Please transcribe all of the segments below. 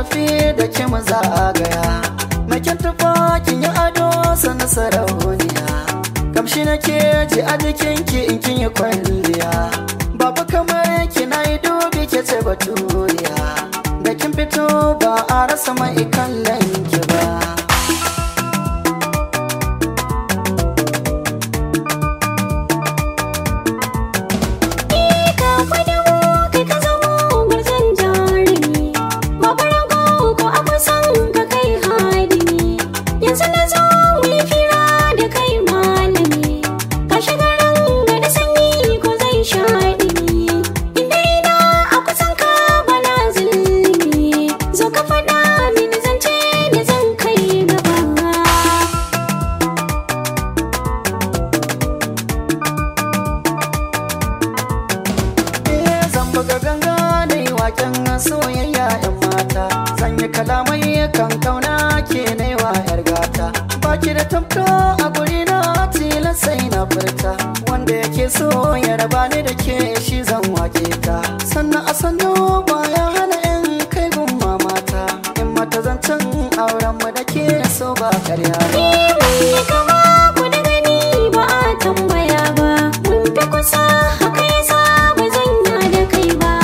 tafi da ki mu zagaya makin tufa kin yi ado sana sarauniya kamshi na ke ji a jikinki in kin yi kwalliya babu kamar ki na yi dubi ke ce baturiya da kin fito ba a rasa mai kallon ki ba ka kwadawo kai ka zamo gwarzon jarumi babu rago ko a kusan ka kai hadimi yanzu na zo mu yi fira da kai malami ka shiga ranga da sanyi ko zai sha ɗimi inda ina a kusan ka bana zulumi zo ka faɗa mini zance da zan kai gaba Eh, zan buga ganga da yi waken soyayya yan mata zan yi kalamai kan kauna ke wa yar gata baki da tamka a guri na tilas sai na furta wanda yake so ya raba ni da ke shi zan wake ta sannan a sannu baya hana in kai gun mamata in mata zancen auren mu da ke so ba karya ba Mun kama ku da gani ba a tambaya ba Mun fi kusa haka yasa ba zan ya da kai ba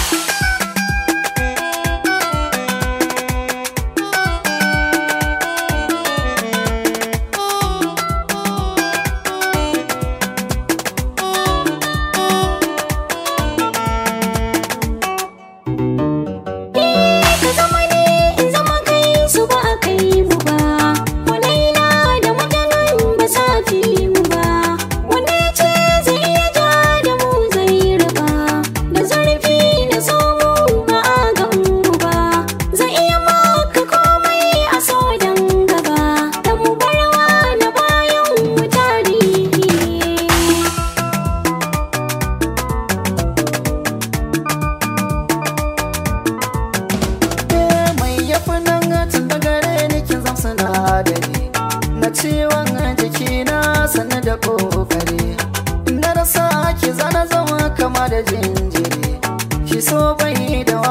Ka zama ne in zama kai su ba a kai mu ba Walaila da mutanen ba sa fi mu ba Wanda ya ce zai iya ja da mu zai raba Da zurfi da tsoho ba a gan mu ba Zai iya maka komai a so dan gaba Da mu barwa na bayan mu tarihi Eh, mai yafi nan tun da gare ni kin zam sinadari na ciwon jiki na sani da kokari na rasa ki zana zama kama da jinjiri shi so bai da